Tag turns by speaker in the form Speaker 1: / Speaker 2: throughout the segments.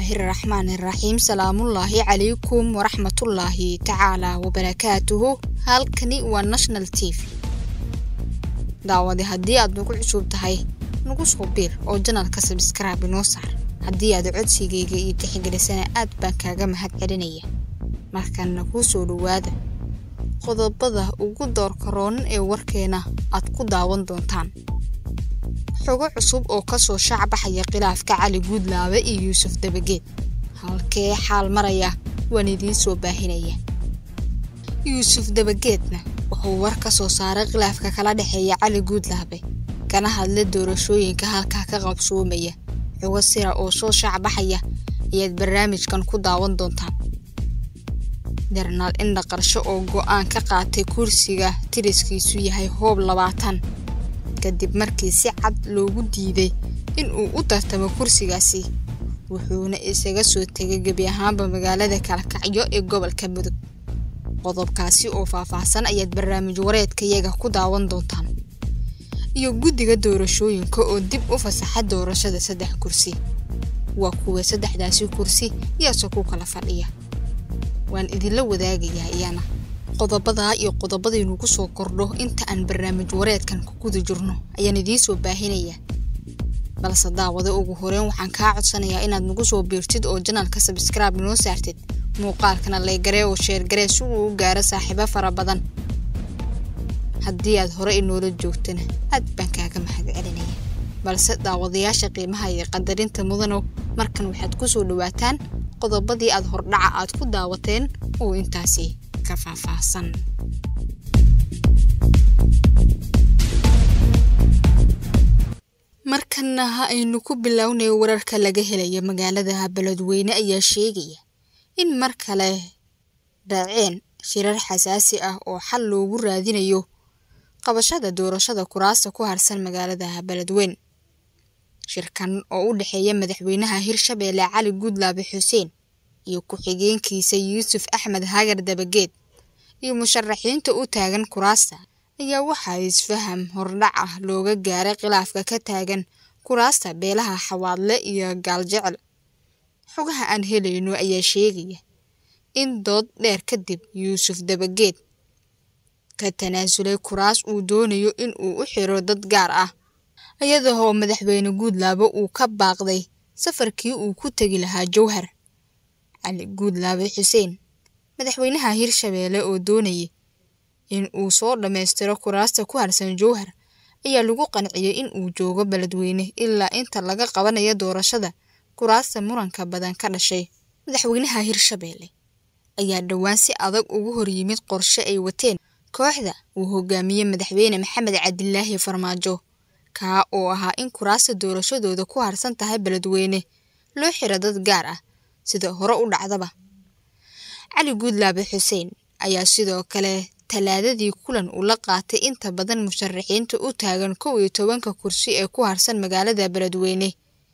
Speaker 1: bismillaahi raxmaani raxiim salaamullaahi calaykum waraxmatullaahi tacaalaa wabarakaatuhu halkani waa national t v daawade haddii aad nagu cusub tahay nagu soo biir oo janalka sabskraibe inoo saar haddii aad codsigayga iyo tixgelisana aad baan kaaga mahad celinaya markana kuu soo dhowaada qodobada ugu doorka roonan ee warkeena aad ku daawan doontaan xogo cusub oo kasoo shaacbaxaya khilaafka cali guudlaabe iyo yuusuf dabageed halkee xaal maraya waan idiin soo baahinaya yuusuf dabageedna wuxuu war ka soo saaray khilaafka kala dhexeeya cali guudlaabe kana hadla doorashooyinka halkaa ka qabsoomaya xogo sira oo soo shaacbaxaya ayaad barnaamijkan ku daawan doontaan jarnaal indha qarsho oo go-aan ka qaatay kursiga tiriskiisu yahay hoob labaatan kadib markii si cad loogu diiday in uu u tartamo kursigaasi wuxuuna isaga soo tegay gebi ahaanba magaalada kalkacyo ee gobolka mudug qodobkaasi oo faahfaahsan ayaad barnaamij wareedkayaga ku daawan doontaan iyo guddiga doorashooyinka oo dib u fasaxa doorashada saddex kursi waa kuwa saddexdaasi kursi yaase ku kala fadhiya waan idinla wadaagayaa iyana qodobadaa iyo qodobadaynu ku soo kordho inta aan barnaamij wareedkan ku guda jirno ayaan idiin soo baahinayaa balse daawada ugu horeyn waxaan kaa codsanayaa inaad nagu soo biirtid oo janalka sabskraibe inoo saartid muuqaalkana laygaree oo sheergaree si uu u gaaro saaxiibo fara badan haddii aad hore inoola joogtana aad baan kaaga mahad celinaya balse daawadayaasha qiimaha iyo qadarinta mudanow markan waxaad ku soo dhawaataan qodobadii aad hordhaca aad ku daawateen oo intaasi ka faahfaahsan markana ha aynu ku bilownay wararka laga helaya magaalada beledweyne ayaa sheegaya in mar kale dhaceen shirar xasaasi ah oo xal loogu raadinayo qabashada doorashada kuraasta ku harsan magaalada beledweyne shirkan oo u dhexeeya madaxweynaha hirshabeelle cali guudlaabe xuseen iyo ku-xigeenkiisa yuusuf axmed hagar dabageed iyo musharaxiinta u taagan kuraasta ayaa waxaa isfaham hordhac ah looga gaaray khilaafka ka taagan kuraasta beelaha xawaadle iyo gaaljecel xogaha aan helayno ayaa sheegaya in dood dheer kadib yuusuf dabageed ka tanaasulay kuraas uu doonayo in uu u xiro dad gaar ah iyadahoo madaxweyne guudlaabo uu ka baaqday safarkii uu ku tegi lahaa jowhar cali guudlaabe xuseen madaxweynaha hirshabeelle oo doonayay in uu soo dhammaystiro kuraasta ku harsan jowhar ayaa lagu qanciyey in uu joogo beledweyne ilaa inta laga qabanayo doorashada kuraasta muranka badan ka dhashay madaxweynaha hirshabeelle ayaa dhowaan si adag ugu horyimid qorshe ay wateen kooxda uu hogaamiyey madaxweyne maxamed cabdilaahi farmaajo kaa oo ahaa in kuraasta doorashadooda ku harsan tahay beledweyne loo xiro dad gaar ah sida hore u dhacdaba cali guudlaabe xuseen ayaa sidoo kale talaadadii kulan ula qaatay inta badan musharaxiinta u taagan kow iyo tobanka kursi ee ku harsan magaalada beledweyne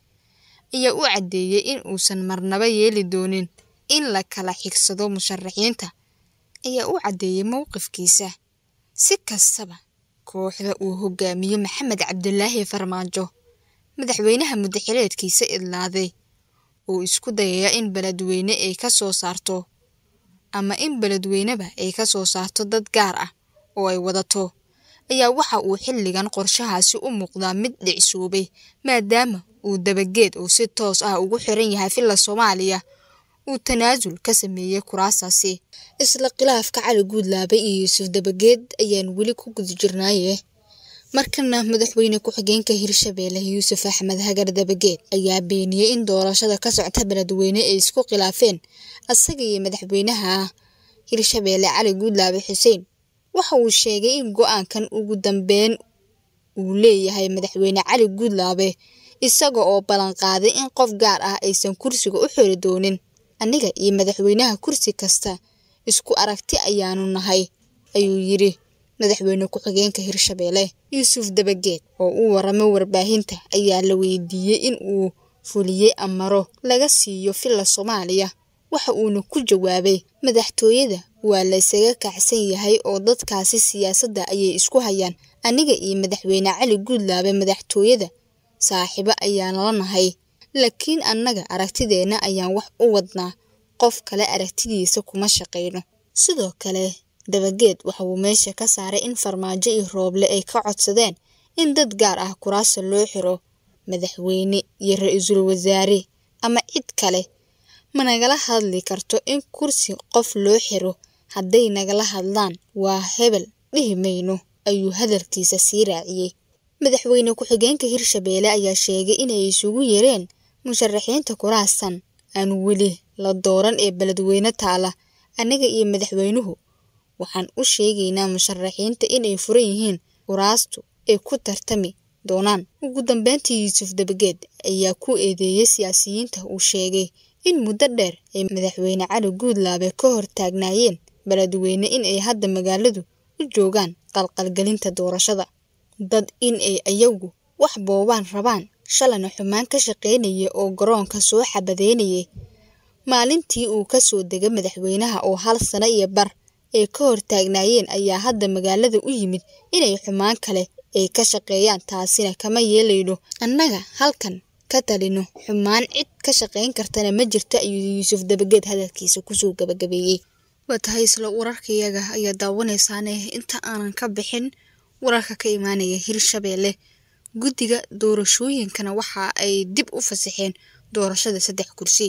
Speaker 1: ayaa u caddeeyey in uusan marnaba yeeli doonin in la kala xigsado musharaxiinta ayaa u caddeeyey mowqifkiisa si kastaba kooxda uu hogaamiyo maxamed cabdilaahi farmaajo madaxweynaha mudaxileedkiisa idlaaday oo isku dayaya in beledweyne ay ka soo saarto ama in beledweyneba ay ka soo saarto dad gaar ah oo ay wadato ayaa waxa uu xilligan qorshahaasi u muuqdaa mid dhicsoobay maadaama uu dabageed oo si toos ah ugu xiran yahay filla soomaaliya uu tanaasul ka sameeyey kuraastaasi isla khilaafka cali guudlaabe iyo yuusuf dabageed ayaan weli ku guda jirnaaye markana madaxweyne ku-xigeenka hirshabeelle yuusuf axmed hagar dabageed ayaa beeniyey in doorashada ka socta beledweyne ay isku khilaafeen asaga iyo madaxweynaha hirshabeelle cali guudlaabe xuseen waxa uu sheegay in go-aankan ugu dambeyn uu leeyahay madaxweyne cali guudlaabe isaga oo ballanqaaday in qof gaar ah aysan kursiga u xiri doonin aniga iyo madaxweynaha kursi kasta isku aragti ayaanu nahay ayuu yidhi madaxweyne ku-xigeenka hirshabeelle yuusuf dabageed oo u waramay warbaahinta ayaa la weydiiyey in uu fuliyey amaro laga siiyo filla soomaaliya waxa uuna ku jawaabay madaxtooyada waa laysaga kacsan yahay oo dadkaasi siyaasadda ayay isku hayaan aniga iyo madaxweyne cali guudlaabe madaxtooyada saaxiibo ayaana la nahay laakiin annaga aragtideenna ayaan wax u wadnaa qof kale aragtidiisa kuma shaqayno sidoo kale dabageed waxa uu meesha ka saaray in farmaajo iyo rooble ay ka codsadeen in dad gaar ah kuraasta loo xiro madaxweyne iyo ra-iisul wasaare ama cid kale ma nagala hadli karto in kursi qof loo xiro hadday nagala hadlaan waa hebel dhihi mayno ayuu hadalkiisa sii raaciyey madaxweyne ku-xigeenka hirshabeelle ayaa sheegay inay isugu yeereen musharaxiinta kuraastan aan weli la dooran ee beledweyne taala annaga iyo madaxweynuhu waxaan u sheegaynaa musharaxiinta inay furan yihiin kuraastu ay ku tartami doonaan ugu dambeyntii yuusuf dabageed ayaa ku eedeeyey siyaasiyiinta uu sheegay in muddo dheer ay madaxweyne cali guudlaabe ka hor taagnaayeen beledweyne in ay hadda magaaladu u joogaan qalqalgelinta doorashada dad in ay ayagu wax boobaan rabaan shalana xumaan ka shaqaynaya oo garoonka soo xabadeynayay maalintii uu ka soo degay madaxweynaha oo hal sano iyo bar ay ka hor taagnaayeen ayaa hadda magaalada u yimid inay xumaan kale ay ka shaqeeyaan taasina kama yeelayno annaga halkan ka talino xumaan cid ka shaqayn kartana ma jirto ayuu yuusuf dabageed hadalkiisa kusoo gabagabeeyey waa tahay isla wararkayaga ayaa daawanaysaane inta aanan ka bixin wararka ka imaanaya hirshabeelle guddiga doorashooyinkana waxa ay dib u fasaxeen doorashada saddex kursi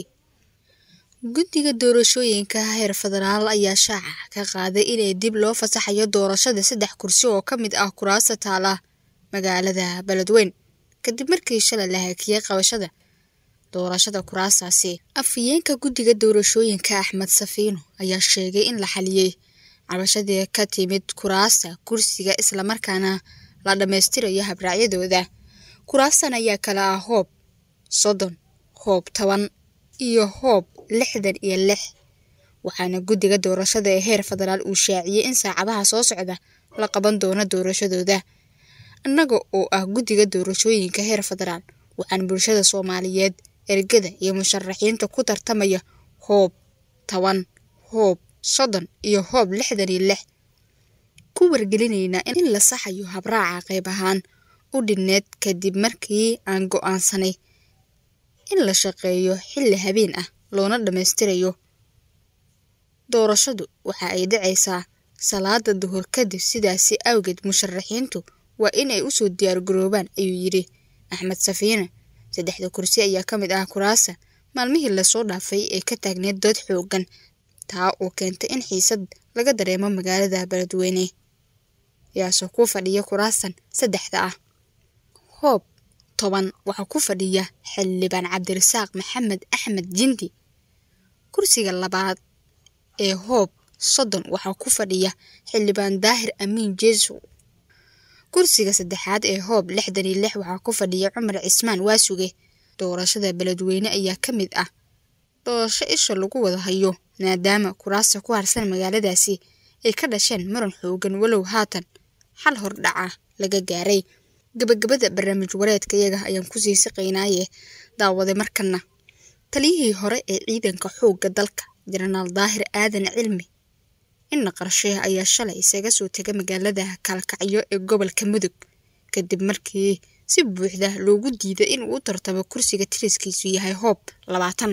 Speaker 1: guddiga doorashooyinka heer federaal ayaa shaaca ka qaaday inay dib loo fasaxayo doorashada saddex kursi oo ka mid ah kuraasta taala magaalada beledweyn kadib markii shalay la hakiyey qabashada doorashada kuraastaasi afhayeenka guddiga doorashooyinka axmed safiino ayaa sheegay in la xaliyey cabashadii ka timid kuraasta kursiga islamarkaana la dhammaystirayo habraacyadooda kuraastan ayaa kala ah hoob soddon hoob toban iyo hoob lixdan iyo lix waxaana guddiga doorashada ee heer federaal uu shaaciyey in saacadaha soo socda la qaban doono doorashadooda annaga oo ah guddiga doorashooyinka heer federaal waxaan bulshada soomaaliyeed ergada iyo musharaxiinta ku tartamaya hoob toban hoob soddon iyo hoob lixdan iyo lix ku wargelinaynaa in la saxayo habraaca qayb ahaan u dhinneed kadib markii aan go'aansanay in la shaqeeyo xilli habeen ah loona dhammaystirayo doorashadu waxa ay dhacaysaa salaada duhur kadib sidaasi awgeed musharaxiintu waa inay usoo diyaargaroobaan ayuu yidhi axmed safiine saddexda kursi ayaa ka mid ah kuraasa maalmihii lasoo dhaafay ee ka taagneed dood xoogan taa oo keentay in xiisad laga dareemo magaalada beledweyne yaasoo ku fadhiya kuraastan saddexda ah hoob toban waxaa ku fadhiya xildhibaan cabdirasaaq maxamed axmed jindi kursiga labaad ee hoob soddon waxaa ku fadhiya xildhibaan daahir amiin jeeso kursiga saddexaad ee hoob lixdan iyo lix waxaa ku fadhiya cumar cismaan waasuge doorashada beledweyne ayaa ka mid ah doorasho isha lagu wada hayo maadaama kuraasta ku harsan magaaladaasi ay ka dhasheen muran xoogan walow haatan xal hordhaca laga gaaray gabagabada barnaamij wareedka iyaga ayaan kusii siqaynaaye daawaday markana taliyihii hore ee ciidanka xoogga dalka jenaraal daahir aadan cilmi inna qarshe ayaa shalay isaga soo tegay magaalada kaalkacyo ee gobolka mudug kadib markii si buuxda loogu diiday inuu u tartamo kursiga tiriskiisu yahay hoob labaatan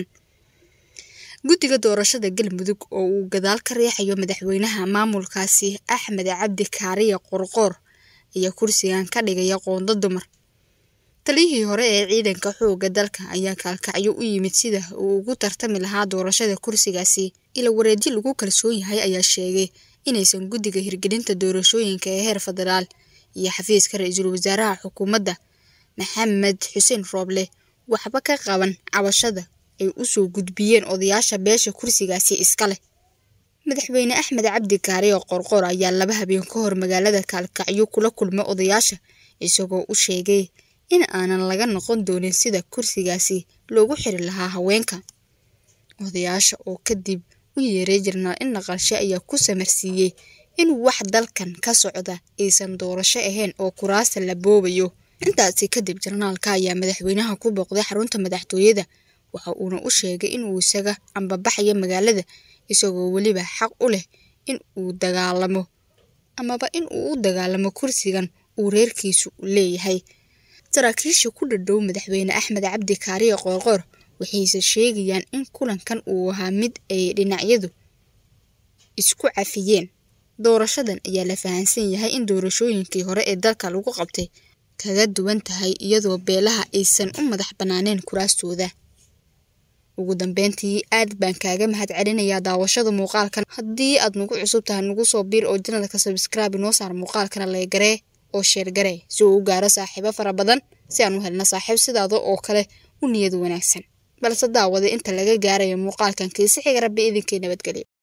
Speaker 1: guddiga doorashada galmudug oo uu gadaal ka riixayo madaxweynaha maamulkaasi axmed cabdi kaariya qorqoor ayaa kursigan ka dhigaya qoondo dumar taliyihii hore ee ciidanka xoogga dalka ayaa kaalkacyo u yimid sida uu ugu tartami lahaa doorashada kursigaasi ila wareeji lagu kalsoon yahay ayaa sheegay inaysan guddiga hirgelinta doorashooyinka ee heer federaal iyo xafiiska ra-iisul wasaaraha xukuumadda maxamed xuseen rooble waxba ka qaban cabashada ay usoo gudbiyeen odayaasha beesha kursigaasi iska leh madaxweyne axmed cabdi kaari oo qorqor ayaa laba habeen ka hor magaalada kaalkacyo kula kulmay odayaasha isagoo u sheegay in aanan laga noqon doonin sida kursigaasi loogu xiri lahaa haweenka odayaasha oo kadib u yeeray jirnaal inna qarshe ayaa ku samarsiiyey in wax dalkan ka socda aysan doorasho ahayn oo kuraasta la boobayo intaasi kadib jarnaalka ayaa madaxweynaha ku booqday xarunta madaxtooyada waxa uuna u sheegay inuu isaga ambabaxayo magaalada isagoo weliba xaq u leh in uu dagaalamo amaba in uu u dagaalamo kursigan uu reerkiisu leeyahay saraakiisha ku dhadhow madaxweyne axmed cabdi kaariye qoorqoor waxayse sheegayaan in kulankan uu ahaa mid ay dhinacyadu isku cafiyeen doorashadan ayaa la fahansan yahay in doorashooyinkii hore ee dalka lagu qabtay kaga duwan tahay iyadoo beelaha aysan u madax bannaaneen kuraastooda ugu dambeyntii aad baan kaaga mahad celinayaa daawashada muuqaalkan haddii aad nagu cusub tahay nagu soo biir oo janalka sabskraibe noo saar muuqaalkana laygaree oo sheergaree si uu u gaaro saaxiibo fara badan si aan u helno saaxiib sidaada oo kale u niyad wanaagsan balse daawada inta laga gaarayo muuqaalkan kiisi xiga rabbi idinkii nabadgelyo